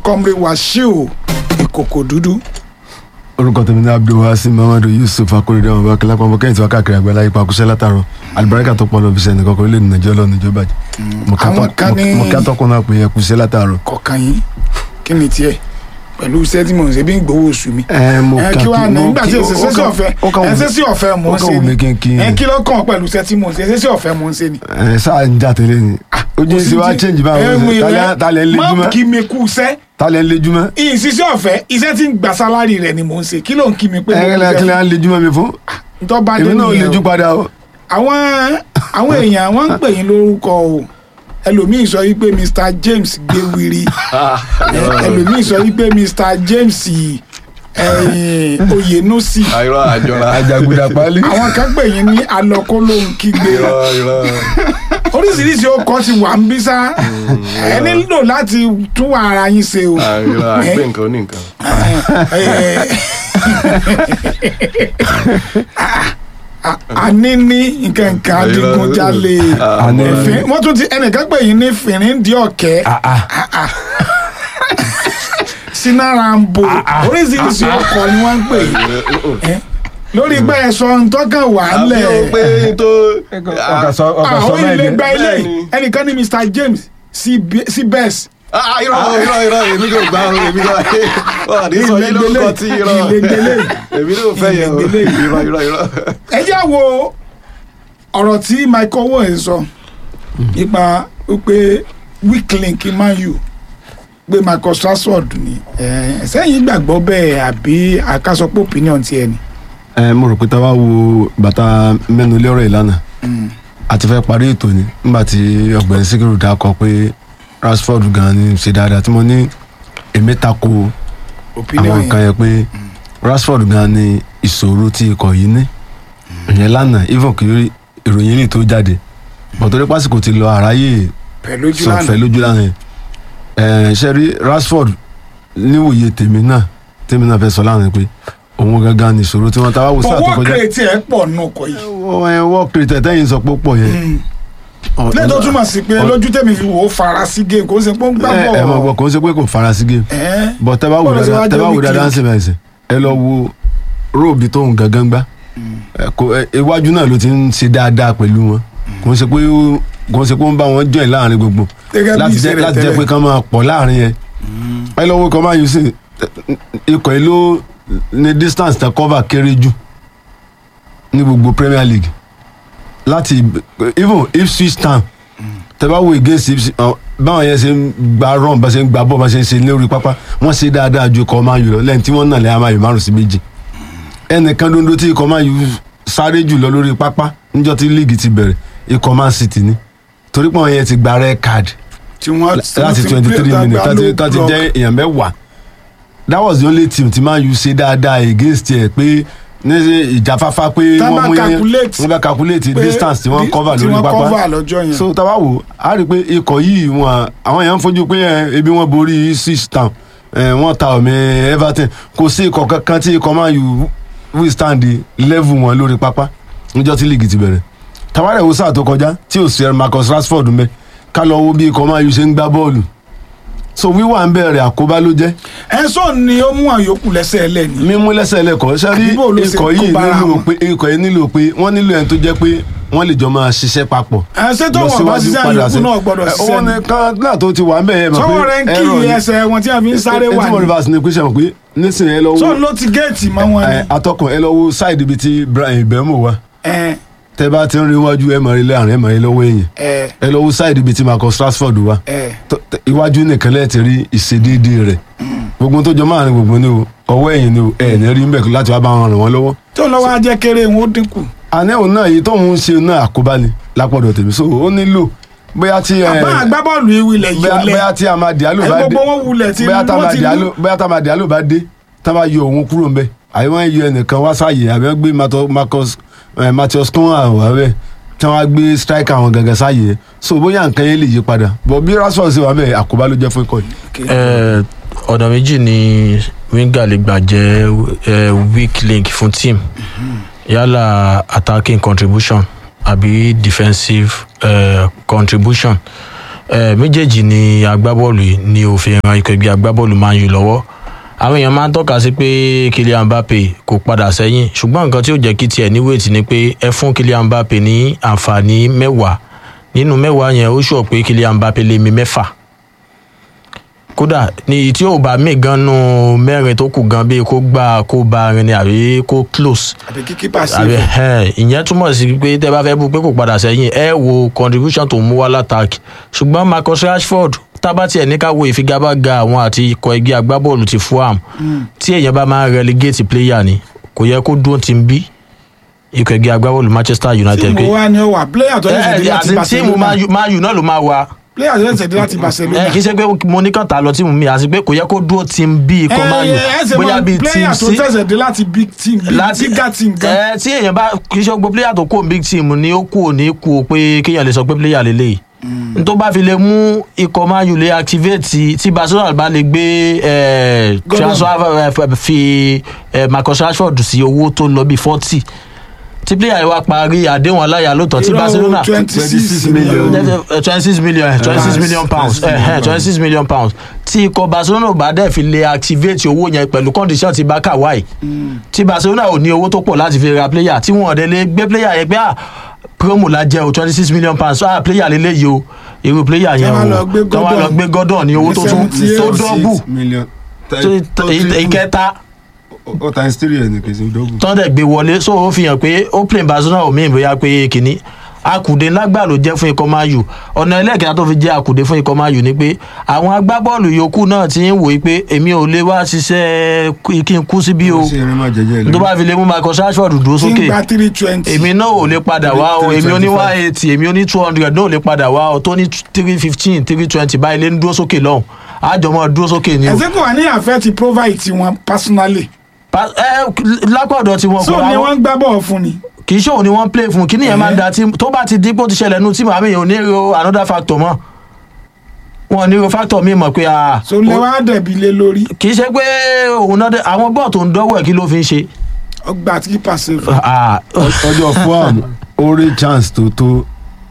kọ́mrí wàṣíù ìkòkò dúdú orúkọ tèmi ní abdulwasi muhammadu yusuf akorede ọmọ bá kílápá ọmọ kẹyìn tí wọn káàkiri àgbẹ̀lá ipa kúṣẹ́ látàrọ alibarika tó pọ̀ lọ fi sẹ́ni kankan orílẹ̀-èdè nàìjíríà lọ́nà ìjọba jẹ́ Àwọn kan ní- mo kí atọ́kùn náà pé ẹ kúṣẹ́ látàrọ. kọ̀ọ̀kan yín kí ni tiẹ̀ pẹ̀lú iṣẹ́ tí mò ń ṣe bí ń gbowó oṣù mi. ẹ mo ẹ kà kí wàá ní mo nígbà tí kí- èsì ó ṣẹ́sí kàn- ọ̀fẹ́ ó kàn ẹ wù mí- ṣẹ́sí ọ̀fẹ́ mò ó ń kàn ṣe wù mí kí n kí ni ẹ kí ló kàn pẹ̀lú iṣẹ́ tí mò ń ṣe ṣẹ́sí ọ̀fẹ́ mò ń ṣe ni. ẹ sáà ń jà tẹ́lẹ̀ ni ojú ìsìn wa change báwo talẹ̀ ń má lejúmọ́ kí mi kú iṣẹ́ talẹ̀ ń lejúmọ́ ìṣiṣẹ́ ọ̀fẹ́ iṣẹ́ tí ń gba sálárì rẹ̀ ni mò ń ṣe kí ló ń kí mi pé ẹ kílẹ̀ kílẹ̀ ń lejúmọ́ mi fún ntọ́ bá dé èmi náà nìyẹn lejú o. padà o. àwọn àwọn èèyàn wọ́n ń pè yín lórúkọ o ẹlòmíì sọ wípé mr james gbéwìrì ẹ- ẹlòmíì sọ wípé mr james ẹ̀yìn oyènúsì àìrọ àjọra àjàgùdà pálí. àwọn kan pè yín ní alọkólóhùn kígbe irọ́ irọ́ oríṣiríṣi ọkọ ti wà ń bí sá ẹ nílò láti tún wà ara yín ṣe o. àìrọ àgbẹ̀ nǹkan ní nǹkan. àní ní nǹkan nǹkan adigunjalè Àní. ẹ̀fín wọ́n tún ti ẹnìkan pè yín ní fìrìndí ọ̀kẹ́ sinarambo oríṣiríṣi ọkọ̀ ni wọ́n ń pè yín lórí pé ẹ̀sọ́ ntọ́kàn wà á àbí o lẹ̀ pé tó ọkà sọ ọkà sọ àwọn náà ilé ni. gba ilé Bẹ́ẹ̀ni. ẹnìkan ní mr james sí bẹ́ẹ̀sì Ah, irọ́ irọ́ irọ́ èmi kò gbà ó èmi kò wà ní sọ yín lórúkọ tí irọ́ ìlẹ̀gbẹ̀lẹ̀ èmi ló fẹ́ yẹ o Ìlẹ̀gbẹ̀lẹ̀. irọ́ irọ́ irọ́. ẹ jẹ́ wo ọ̀rọ̀ tí michael owen sọ nípa wípé weak link man u pé michael strasford ni ẹ, sẹ́yìn gbàgbọ́ bẹ́ẹ̀ àbí àkàsọ́pọ̀ opinion tiẹ̀ ni. ẹ mo rò pé tá a bá wo bàtà mẹ́nu lérò ìlànà àti fẹ́ parí ètò ni nígbà tí ọ̀gbẹ́ni síkírù dákọ pé rashford gan ni ṣe dáadáa tí mo ní èmi tako opinion àwọn nǹkan yẹn yẹn pé rashford gan ni ìṣòro tí ikọ̀ yìí ní ìyẹn lánàá even kì í ìròyìn lè tó jáde bọ̀tọ́rí pásìkò ti lọ àráyè pẹ̀lú ojú sọ̀fẹ́ lánàá lójú lánàá yẹn ẹ̀ ṣe rí rashford níwòye tèmi náà tèmi náà fẹ́ sọ lánàá pé òun gangan ni ìṣòro tí wọ́n ta wá wò sáà tó fọwọ́ kọjá kìrètì ẹ̀ pọ̀ nù ọkọ̀ yìí wọ́n wọ́n kiri tẹ̀tẹ̀ yìí sọ pé ó pọ̀ yẹn. lẹ́yìn tó túmọ̀ sí pé lójú tèmi fi wò ó fara sí game kó ṣe pé ó ń gbà ẹ bọ̀ ẹ mọ̀ gbọ́ kò ń ṣe pé kò fara sí game ẹ̀ bọ̀ tẹ́ bá wò Bọ́ọ̀lù ṣe dáadáa wá tẹ́ bá jẹ́ wò weak dáadáa ń link. ṣe bẹ́ẹ̀ sẹ́ ẹ lọ wo róòbì tóun gangan gbá ẹ, kò ẹ, iwájú náà ló ti ń ṣe dáadáa pẹ̀lú wọn kò ń ṣe pé ó kò ń ṣe pé ó ń bá wọn join láàrin gbogbo Gẹ́gẹ́ bí láti ìṣe jẹ́ rẹ̀ láti jẹ́ tẹ́lẹ̀. pé kán máa pọ̀ láàrin yẹn ẹ lọ wo ikọ̀ máa yù sí ikọ̀ yìí ló ní distance tẹ cover kéré jù ní gbogbo Premier League láti even Ipswich Town tẹ bá wo against Ipswich ọ, báwọn yẹn ṣe ń gba run bá ṣe ń gba bọ́ bá ṣe ń ṣe lórí pápá wọ́n ṣe dáadáa ju ikọ̀ máa yù lọ lẹ́yìn tí wọ́n nà lẹ́yìn amáyù márùn sí méjì ẹnìkan dondo tí ikọ̀ máa yù sáré jù lọ lórí pápá níjọ́ tí líìgì ti bẹ̀rẹ̀ ikọ̀ Man City ni torí pé àwọn yẹn ti gba red card tí wọ́n láti twenty three minutes láti láti jẹ́ èèyàn mẹ́wàá that was the only team tí Man U ṣe dáadáa against ẹ̀ pé ní ṣe ìjáfáfá pé Tá bá wọ́n mú yẹn calculate wọ́n bá calculate pé distance tí wọ́n di- cover tí lórí wọ́n pápá cover lọ́jọ́ yẹn. so tá a bá wò á rí i pé ikọ̀ yìí wọn àwọn èèyàn ń fojú pé ẹ, ebi wọn borí six town ẹ, wọ́n ta ọ̀mì Everton kò sí ikọ̀ kankan tí ikọ̀ Man U withstand level wọn lórí pápá níjọ́ tí league ti bẹ̀rẹ̀ tàwárẹ̀ wo sáà tó kọjá tí ò sí Marcus Rashford mẹ́ ká lọ wo bí ikọ̀ Man U ṣe ń gbá bọ́ọ̀lù so wíwà ń bẹ̀rẹ̀ àkóbá ló jẹ́ ẹ̀sọ́ ni ó mú àyòkù lẹ́sẹ̀ ẹlẹ́ni. mímú lẹ́sẹ̀ lẹ́kọ̀ọ́ sẹ́rí Àbí bó ló ṣe ikọ̀ yìí kó bára nílò wọn? pé ikọ̀ yìí nílò pé wọ́n nílò ẹni tó jẹ́ pé wọ́n lè jọ máa ṣiṣẹ́ papọ̀ ẹ̀sẹ̀ tó wọ́n bá ṣiṣẹ́ àyòkù náà gbọ́dọ̀ ẹ, ṣiṣẹ́ òun ni. ni kan náà tó ti wà ń bẹ̀ yẹn mọ̀ sọ́wọ́ rẹ̀ ń kí ẹ̀rọ ni. ẹsẹ̀ wọn tí a fi ń sáré Ẹ- ẹ wà tí mo ní. reverse ni pé ṣe mọ̀ pé nísìnyí ẹ lọ wo sọ́ọ̀ ló ti géètì mọ́ wọn ni. ẹ, atọ́kùn ẹ lọ wo side ibi tí Brian Ibemo wà ẹ tẹ bá ti ń rí iwájú ẹ mọ̀ rí láàrin ẹ mọ̀ rí lọ́wọ́ èèyàn ẹ ẹ lọ wo side ibi tí Marcus Rashford wà ẹ tó- tó- iwájú nìkan lẹ́ẹ̀ ti rí ìṣedéédé rẹ̀ gbogbo tó jọ máa ní gbogbo ní o ọwọ́ ẹ̀yìn ni o ẹ̀ ní rí mbẹ̀ láti wá bá wọn ràn wọ́n lọ́wọ́ tó lọ́wọ́ á jẹ́ kéré wọn ó dínkù. àníhùn náà èyí tóun ń ṣe náà àkóbá ni lápọ̀dọ̀ tèmi so ó nílò bóyá tí ẹ àbá agbábọ́ọ̀lù ìwilẹ̀ bóyá yọlẹ̀ bóyá tí Amad Diallo ẹ bá dé gbogbo wọn wulẹ̀ tí bóyá tí wọ́n Amad ti Diallo lù. bóyá tí Amad Diallo bá dé tá bá yọ òun kúrò ńbẹ̀ àyè wọn yọ ẹnìkan wá sáàyè àbí wọn gbé Mato- Marcus ẹ, Matheus Cunha wà bẹ́ẹ̀ tí wọn á gbé striker àwọn gàgà sáàyè yẹn so bóyá nǹkan yẹn lè yí padà bọ̀ bí Rashford ṣe wà bẹ́ẹ̀ àkóbá ló jẹ́ fún ikọ̀ yìí. Eh, ọ̀nà méjì ni winger lè gbà jẹ́ eh, weak link fún team yálà attacking contribution àbí defensive eh, contribution Eh, méjèèjì ni agbábọ́ọ̀lù yìí ni òfin ran ikọ̀ ẹgbẹ́ agbábọ́ọ̀lù Man U lọ́wọ́ àwọn èèyàn máa ń tọ́ka sí pé Kylian Mbappe kò padà sẹ́yìn ṣùgbọ́n nǹkan tí ó jẹ́ kí tiẹ̀ ní wéètì ni pé ẹ fún Kylian Mbappe ní àǹfààní mẹ́wàá nínú mẹ́wàá yẹn ó ṣọ̀ pé Kylian Mbappe lè mi mẹ́fà kódà ní tí ò bá mí gan nù mẹ́rin tó kù gan bíi kó gbà kó bá rin ni àbí kó close àbí kí kípa sí àbí i ẹ ìyẹn túmọ̀ sí pé tẹ́ bá fẹ́ bú pé kò padà sẹ́yìn ẹ wo contribution tó mú wá látàkì ṣùgbọ́n Marcus Rashford tábàtì ẹ̀ ní ká wo ìfigagbága àwọn àti ikọ̀ ẹgbẹ́ agbábọ́ọ̀lù ti Fulham tí èèyàn bá máa ń relegate player ni kò yẹ kó dúró ti ń bí ikọ̀ ẹgbẹ́ agbábọ́ọ̀lù Manchester United tíìmù wa ni ó wà player tó ṣẹ̀ṣẹ̀ dé láti àti tíìmù Barcelona Man U náà ló máa wà player tó ṣẹ̀ṣẹ̀ dé láti Barcelona ẹ kì í ṣe pé mo ní kàn tà lọ tíìmù mi àti pé kò yẹ kó dúró ti ń bí ikọ̀ Man U ẹ ẹ ṣe bóyá mọ bíi player team tó C ṣẹ̀ṣẹ̀ dé láti big team big láti bigger team gan ẹ tí èèyàn bá kì í ṣe gbogbo player tó kó big team ni ó kú òní kú o pé kéèyàn lè sọ pé player lè léyìí n tó bá fi lè mú ikọ̀ Man U lè activate tí Barcelona bá lè gbé eh, Gordon. transfer eh, fi eh, Marcus Rashford sí owó tó lọ bí forty tí player yìí wá parí àdéhùn aláya lóòótọ́ tí Barcelona twenty six 26 million million. twenty six million twenty six Pounds. million pounds 26 twenty six million pounds tí ikọ̀ Barcelona ò bá dẹ̀ fi lè activate owó yẹn pẹ̀lú condition ti Barca wáyé tí Barcelona ò ní owó tó pọ̀ láti fi ra player tí wọ́n dẹ̀ lè gbé player yẹn pé à promo la jẹ́ o twenty six million pounds ah player lélẹ́yìí o irú player yẹn wá o lọ gbé kí wọ́n lọ Gordon. gbé Gordon ní owó tó tún 78. tó dọ́bù million. tó- ìkẹta ó times three ẹ̀ ní kì í ṣe dọ́gbù. tán dẹ̀ gbé wọlé so ó fi hàn pé ó play Barcelona ò mí bóyá pé kínní akùdé lágbà ló jẹ́ fún ikọ̀ Man U ọ̀nà ẹlẹ́ẹ̀kẹta tó fi jẹ́ akùdé fún ikọ̀ Man U ni pé àwọn agbábọ́ọ̀lù yòókù náà ti ń wòye pé èmi ò lè wá ṣiṣẹ́ kí- kí n kú síbí o ṣé eré má jẹjẹ tó bá fi lè mú Marcus Rashford dúró tí ń sókè gba three twenty èmi náà ò lè padà wá o èmi ò ní one eighty èmi ò ní two hundred náà ò lè padà wá o tó ní three fifteen three twenty báyìí lè ń dúró sókè lọ́hùn àjọmọ́ dúró sókè ni o ẹsẹ kò wá ní àfẹ́ ti provide tiwọn personally Pa- ẹ lápá ọ̀dọ̀ tí wọn so kò ni àwọn wọ́n ń gbá bọ́ọ̀ fún ni kì í ṣòwò ni wọ́n ń play fún kí nìyẹn máa ń da tí tó bá ti dípò ti ṣẹlẹ̀ nu tí màmí yẹn ò ní ro another factor mọ́ wọn ò ní ro factor mi mọ̀ pé ah, so lè wá dẹ̀bi lé lórí kì í ṣe pé òun náà dé àwọn bọ́ọ̀ tó ń dọ́wọ́ ẹ̀ kí ló fi ń ṣe. ọgbà tí kípa ṣe fún Ah, ọjọ́ Fulham ó rí chance tó tó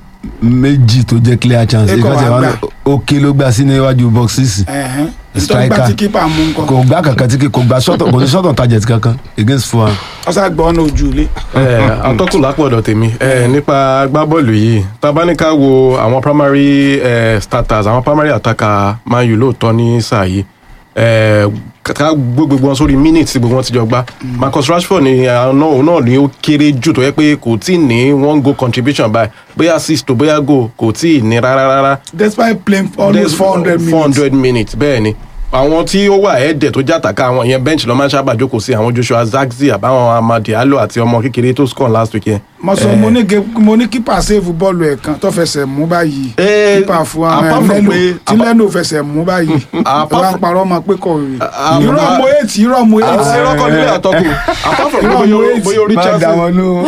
méjì tó jẹ́ clear chance Ẹ kọ̀ ìkan tí wá wọ́n gbà. òkè ló gbà sí níwájú box six ẹ̀hẹ́n ìtọ́ Striker. gbà tí kípa mú nǹkan kò gbá kankan tí kò gbá sọ́tọ̀ kò ní sọ́tọ̀ target kankan against Fulham. ọ̀sà gbọ́ ọ̀nà ojú ilé ẹ atọ́kùn lápọ̀dọ̀ tèmi ẹ nípa agbábọ́ọ̀lù yìí tabaníká wo àwọn primary eh, starters àwọn primary attacker Man U lóòótọ́ ní sáà yìí ẹ ká gbé gbogbo wọn sórí minutes tí gbogbo wọn ti jọ gbá Marcus Rashford ni àwọn òun náà ni ó kéré jù tó yẹ pé kò tí ì ní one goal contribution báyìí bóyá assist tó bóyá goal kò tí ì ní rárá rárá despite playing almost four hundred minutes four hundred minutes bẹ́ẹ̀ ni àwọn tí ó wà ẹ̀ẹ́dẹ̀ tó jàtàkà àwọn yẹn bench ló máa ń sábà jókòó sí àwọn Joshua Zagzi àbáwọn Amad Diallo àti ọmọ kékeré tó score last week yẹn. mo sọ mo ní ge- mo ní kípa save bọ́ọ̀lù ẹ̀ kan tó fẹsẹ̀ mú báyìí Eh, kípa fún apart àwọn from mẹ́lò pé- tí lẹ́nu fẹsẹ̀ mú báyìí ẹ Apart wá ń from- parọ́ ọmọ pé kò rí Ah, irọ́ ah, mo ètì irọ́ mo àti ètì irọ́ kan nílé àtọ́kù apart from Irọ́ bóyá mo hate. bóyá orí má dá chances wọn lóhùn.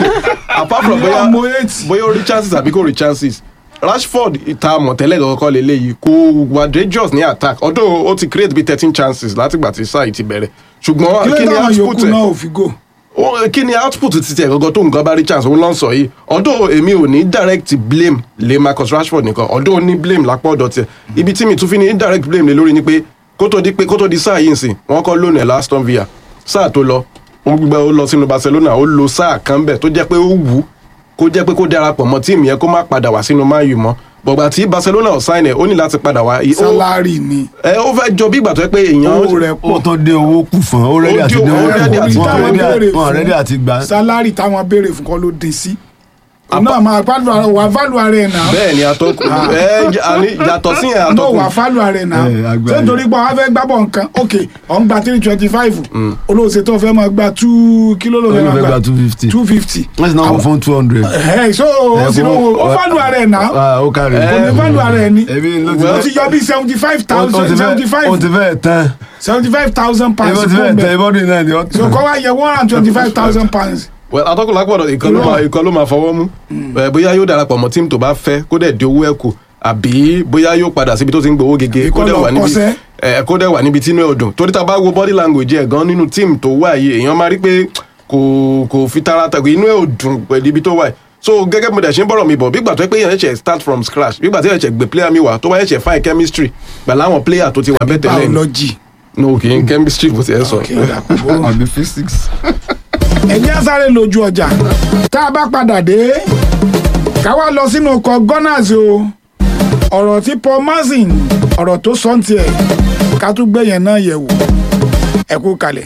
apart from irọ́ bóyá mo ètì bóyá orí chances àbí kò rí chances Rashford ìta mọ̀tẹ́lẹ̀ kọ́kọ́ lélẹ́yìí kò wà dangerous ní attack although ó ti create bí thirteen chances látìgbà tí sáà yìí ti bẹ̀rẹ̀ kí ṣùgbọ́n ló kí ni dáhùn output yòókù ẹ̀ náà ò fi gò ó kí ni output ti tiẹ̀ gangan tó nǹkan bá rí chance òun ló ń sọ yìí ọdún èmi ò ní direct blame lé Marcus Rashford nìkan ọdún ó ní blame lápá ọ̀dọ̀ tiẹ̀ ibi tí mi tún fi ní indirect blame lé lórí ni pé kó tó di pé kó tó di sáà yìí nsìn wọ́n kọ́ lónìí ẹ̀ Aston Villa sáà tó lọ ó gbígbà ó lọ sínú Barcelona ó lo sáà kan bẹ̀ tó jẹ́ pé ó wù ú kó jẹ́ pé kó darapọ̀ mọ́ tíìmù yẹn kó má padà wá sínú Man U mọ́ bọ̀gbà tí Barcelona ò sign ẹ̀ ó ní láti padà wá Ó- sálárì ni ẹ ó fẹ́ jọ bí ìgbà tó yẹ pé èèyàn owó rẹ̀ ó pọ̀ tó dé owó kù fún ọ ó rẹ́dí Ó àti dé dé owó owó rẹ́dí àti kù táwọn wọn béèrè wọn rẹ́dí àti gbà. sálárì táwọn béèrè fún kọ́ ló dín sí òun náà máa fálù ara wà fálù ara ẹ̀ náà bẹ́ẹ̀ ni atọ́kùn ẹ àní yàtọ̀ sí yẹn no atọ́kùn wà fálù ara ẹ̀ náà Eh, agbára. ṣé nítorí pé wàá fẹ́ gbábọ̀ nǹkan ok ọ̀n gba three twenty five olóòṣè tó fẹ́ máa gba two kilo ló fẹ́ wọ́n máa fẹ́ gba gba two fifty two fifty wọ́n sì náà wọ́n fún two hundred. ẹ̀ so ó sì lówó ó fálù ara ẹ̀ náà ó kárí. kò ní fálù ara ẹ̀ ni ẹbí ló ti ó fẹ́ ti yọ bí seventy five ó ti thousand seventy fẹ́ ó ti five fẹ́ tán seventy five thousand ó pounds ti fẹ́ fún tán bẹ́ẹ̀ ìbọ́dún náà ni ó so kọ́ wá yẹ one hundred twenty five thousand pounds well atọ́kùn lápọ̀dọ̀ ìkan ló Irọ́. máa ìkan ló máa fọwọ́ mú ẹ bóyá yóò darapọ̀ mọ́ tíìmù tó bá fẹ́ kó dẹ̀ di owó ẹ̀ kù àbí bóyá yóò padà síbi tó ti ń gbowó gege Àbí kó kó dẹ̀ lọ wà níbi kọ́ṣẹ́. ẹ kó dẹ̀ wà níbi tí inú ẹ̀ ò dùn torí tá a bá wo body language ẹ̀ gan nínú tíìmù tó wà yìí èèyàn máa rí pé kò kò fi tara tàgbé inú ẹ̀ ò dùn pẹ̀lú ibi tó wà yìí so gẹ́gẹ́ bí mo dẹ̀ ṣe ń bọ̀rọ̀ mi bọ̀ bí gbà tó yẹ pé yẹn ṣe start from scratch bí gbà tó yẹ ṣe gbé player mi wá tó bá yẹ ṣe fine chemistry pẹ̀lú àwọn player tó ti wà bẹ́ẹ̀ tẹ́lẹ̀ ni. biology no kì í chemistry bó ti ẹ sọ. Okay, ó dà, kò burú. àbí physics. ẹ̀jẹ̀ á sáré lójú ọjà tá a bá padà dé ká wá lọ sínú ọkọ̀ gunners o ọ̀rọ̀ tí paul mazin ọ̀rọ̀ tó sọ ń tiẹ̀ ká tún gbé yẹn náà yẹ̀ wò ẹ kú kalẹ̀.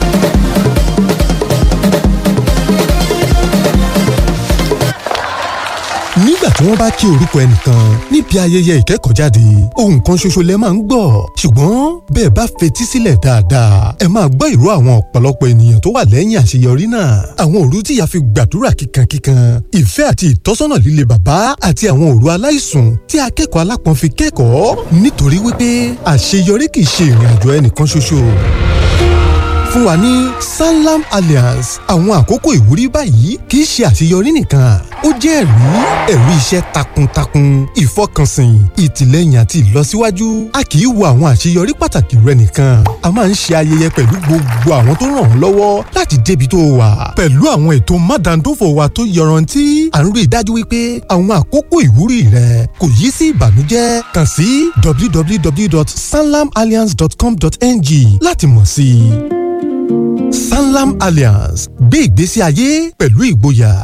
nígbà tí wọ́n bá kí orúkọ ẹnìkan níbi ayẹyẹ ìkẹ́kọ̀ọ́jáde ohun kan ṣoṣo lẹ máa ń gbọ́ ṣùgbọ́n bẹ́ẹ̀ bá fetí sílẹ̀ dáadáa ẹ máa gbọ́ ìró àwọn ọ̀pọ̀lọpọ̀ ènìyàn tó wà lẹ́yìn àṣeyọrí náà àwọn òru tí ìyá fi gbàdúrà kíkankíkan ìfẹ́ àti ìtọ́sọ́nà líle bàbá àti àwọn òru aláìsùn tí akẹ́kọ̀ọ́ alápọ̀n fi kẹ́kọ̀ọ́ nítorí wípé àṣeyọrí kì í ṣe ìrìn àjò ẹnìkan ṣoṣo fún wa ní sanlam alliance àwọn àkókò ìwúrí báyìí kì í ṣe àṣeyọrí nìkan ó jẹ́ ẹ̀rí ẹ̀rí iṣẹ́ takuntakun ìfọkànsìn ìtìlẹ́yìn àti ìlọsíwájú a kì í wo àwọn àṣeyọrí pàtàkì rẹ nìkan a máa ń ṣe ayẹyẹ pẹ̀lú gbogbo àwọn tó ràn ọ́ lọ́wọ́ láti débi tó wà pẹ̀lú àwọn ètò mádàndófò wa tó yọrantí à ń rí i dájú wípé àwọn àkókò ìwúrí rẹ kò yí sí ìbànújẹ́ kàn sí www.sanlamalliance.com.ng láti mọ̀ sí i. Sanlam Alliance gbé ìgbésí ayé pẹ̀lú ìgboyà.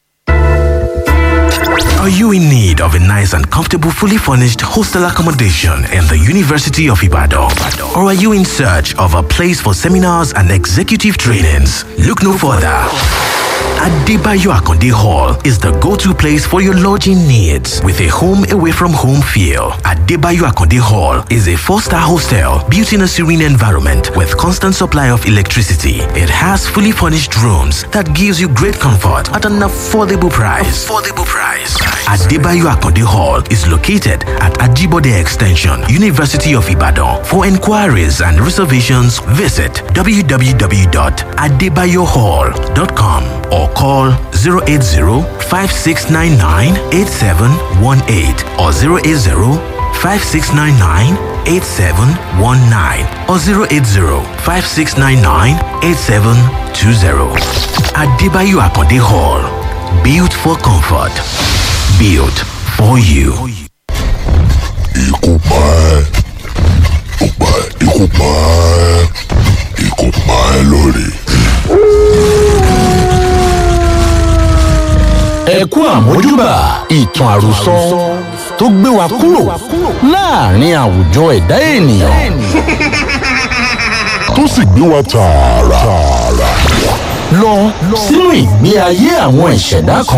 Are you in need of a nice and comfortable, fully furnished hostel accommodation in the University of Ibadan? Or are you in search of a place for seminars and executive trainings? Look no further. Adebayo Akonde Hall is the go-to place for your lodging needs with a home away from home feel. Adebayo Akonde Hall is a four-star hostel built in a serene environment with constant supply of electricity. It has fully furnished rooms that gives you great comfort at an affordable price. Affordable price. Adebayo Akonde Hall is located at Ajibode Extension, University of Ibadan. For inquiries and reservations, visit www.adebayohall.com or call 080-5699-8718 or 080-5699-8719 or 080-5699-8720. Adebayo Akonde Hall. Built for comfort. Built for you. Ikú pa ẹ́, ó pa ẹ́, ikú pa ẹ́, ikú pa ẹ́ lórí. ẹ kú àmójúbà ìtàn àròsọ tó gbé wa kúrò láàrin àwùjọ ẹ̀dá ènìyàn Tó sì gbé wa tààrà. lọ sínú ìgbé ayé àwọn ìṣẹ̀dá kan